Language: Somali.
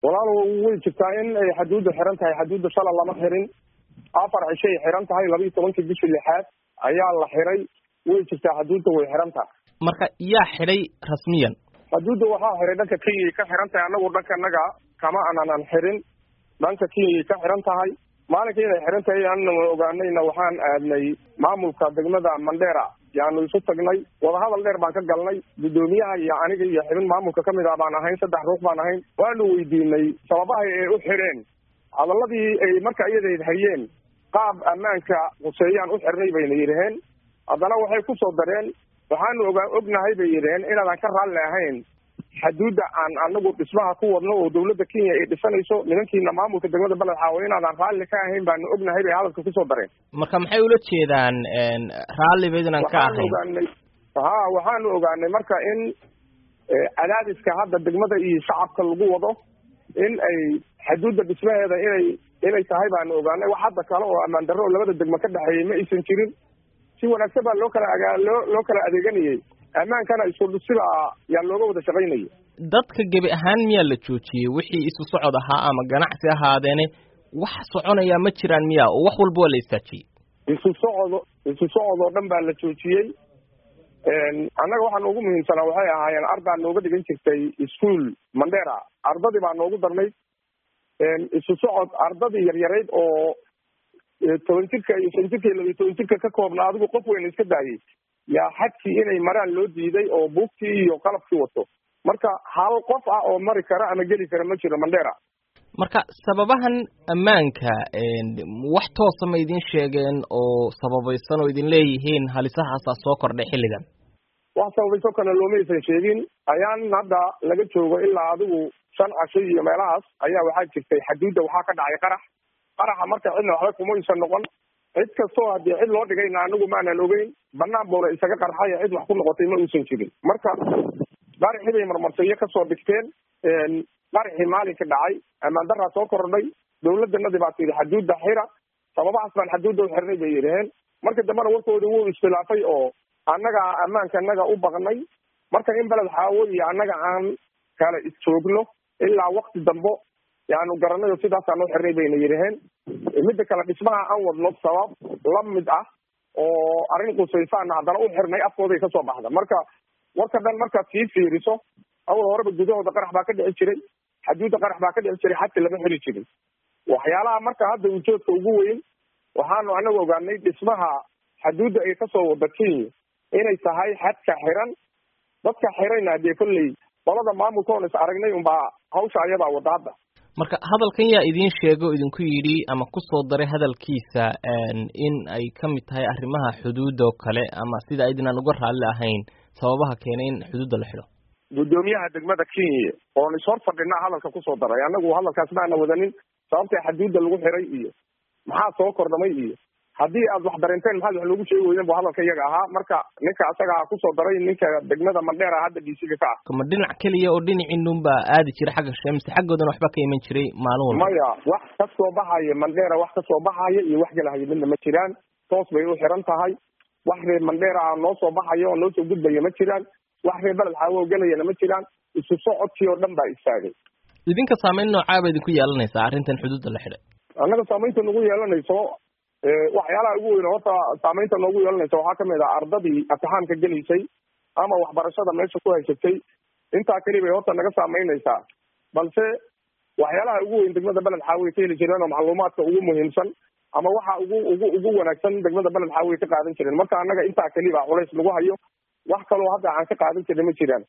walaal way jirtaa in ay xaduudda xiran tahay xaduudda shala lama xirin afar cishay xiran tahay laba iyo tobankii bishii lixaad ayaa la xiray way jirtaa xaduudda way xiran tahay marka yaa xidhay rasmiyan xaduudda waxaa xiray dhanka kenyay ka xiran tahay anagu dhankanaga kama aanan xirin dhanka kenyay ka xiran tahay maalinka inay xiran tahay anna ogaanayna waxaan aadnay maamulka degmada mandera yaanu isu tagnay wadahadal dheer baan ka galnay guddoomiyaha iyo aniga iyo xibin maamulka kamid ah baan ahayn saddex ruux baan ahayn waanu weydiinay sababaha ay u xireen hadaladii ay marka iyadayd hayeen qaab ammaanka huseeyaan u xirnay bayna yidhaheen haddana waxay ku soo dareen waxaanu ogaa ognahay bay yidhaheen inaadan ka raalli ahayn xaduudda aan anagu dhismaha ku wadno oo dawladda kenya ay dhisanayso nimankiina maamulka degmada beled xaawo inaadan raalli ka ahayn baanu ognahay bay hadalka kusoo dareen marka maxay ula jeedaan raalli baydnan ka waxaanu ahayn ogaanay ha waxaanu ogaanay marka in cadaadiska hadda degmada iyo shacabka lagu wado in ay xaduudda dhismaheeda inay inay tahay baanu ogaanay wax hadda kale oo ammaan darro oo labada degmo ka dhexeeyay ma aysan jirin si wanaagsan baa loo kala agaa loo loo kala adeeganayay ammaankana isku sibaa yaa looga wada shaqaynayay dadka gebi ahaan miyaa la joojiyey wixii isu socod ahaa ama ganacsi ahaadeene wax soconayaa ma jiraan miya oo wax walba waa la istaajiyey isu socodo isu socod oo dhan baa la joojiyey annaga waxaa noogu muhiimsanaa waxay ahaayeen ardaa nooga dhigan jirtay ischool mandera ardadii baa noogu darnayd isu socod ardadii yaryarayd oo toban jirka iyo shan jirka iyo labiyo toban jirka ka koobna adigu qof weyna iska daayay yaa xadkii inay maraan loo diiday oo buugtii iyo qalabkii wato marka hal qof ah oo mari kara ama geli kara ma jiro mandera marka sababahan ammaanka wax toosa ma idin sheegeen oo sababaysan oo idin leeyihiin halisahaasaa soo kordhay xilligan wax sababayso kale loomaysan sheegin ayaan hadda laga joogo ilaa adigu shan casho iyo meelahaas ayaa waxaa jirtay xaduudda waxaa ka dhacay qarax qaraxa marka cidna waxba kumaysan noqon cid kastoo haddii cid loo dhigayna anigu maanan ogeyn banaan buuna isaga qarxay cid wax ku noqotay ma uusan jirin marka qaraxii bay marmarsiyo kasoo dhigteen qaraxii maalinka dhacay ammaan daraa soo kordhay dawladanadii baa tidhi xaduudda xira sababahaas baan xaduudda u xirnay bay yidhaheen marka dambena warkoodii wuu iskhilaafay oo annaga ammaanka annaga u baqnay marka in beled xaawo iyo annaga aan kala isjoogno ilaa wakti dambo yaanu garanay oo sidaasaan u xirnay bayna yidhaheen midda kale dhismaha aan wadno sabab la mid ah oo arrin qusaysaana haddana u xirnay afkooday kasoo baxda marka warka dhan markaad sii fiiriso awal horeba gudahooda qarax baa ka dhici jiray xaduudda qarax baa ka dhici jiray xadka lama xiri jirin waxyaalaha marka hadda ujoodka ugu weyn waxaanu anagu ogaanay dhismaha xaduudda ay kasoo wada kenya inay tahay xadka xiran dadka xirayna dee kolley qolada maamulka oon is aragnay unbaa hawsha ayadaa wada hadda marka hadalkan yaa idiin sheego idinku yidhi ama kusoo daray hadalkiisa in ay ka mid tahay arrimaha xuduudda oo kale ama sida aydinaan uga raalli ahayn sababaha keenay in xuduudda la xidho guddoomiyaha degmada kenya oon ishor fadhinaa hadalka kusoo daray annagu hadalkaas maana wadanin sababta xaduudda lagu xiray iyo maxaa soo kordhamay iyo haddii aad wax dareenteen maxaad wax loogu sheegi weyden bu hadalka iyaga ahaa marka ninka asagaa kusoo daray ninka degmada mandheera hadda dhiisiga ka ah ma dhinac keliya oo dhinaciinun baa aadi jira xagga sheemse xaggoodana waxba ka iman jiray maalin walba maya wax kasoo baxaya mandheera wax kasoo baxaya iyo wax galahaya midna ma jiraan toos bay u xiran tahay wax reer mandheera ah noo soo baxaya oo noo soo gudbaya ma jiraan wax reer beled xaawo gelayana ma jiraan isu socodkii oo dhan baa istaagay idinka saameyn noocaa ba idinku yeelanaysaa arrintan xuduudda la xidhay annaga saamaynta nagu yeelanayso waxyaalaha ugu weyn horta saamaynta noogu yeelanaysa waxaa kamid ah ardadii imtixaamka gelaysay ama waxbarashada meesha ku haysatay intaa keli bay horta naga saamaynaysaa balse waxyaalaha ugu weyn degmada beled xaawiy ka heli jireen oo macluumaadka ugu muhiimsan ama waxa ugu ugu ugu wanaagsan degmada beled xaawiy ka qaadan jireen marka annaga intaa keli baa culays lagu hayo wax kaloo hadda aan ka qaadan jirna ma jiraan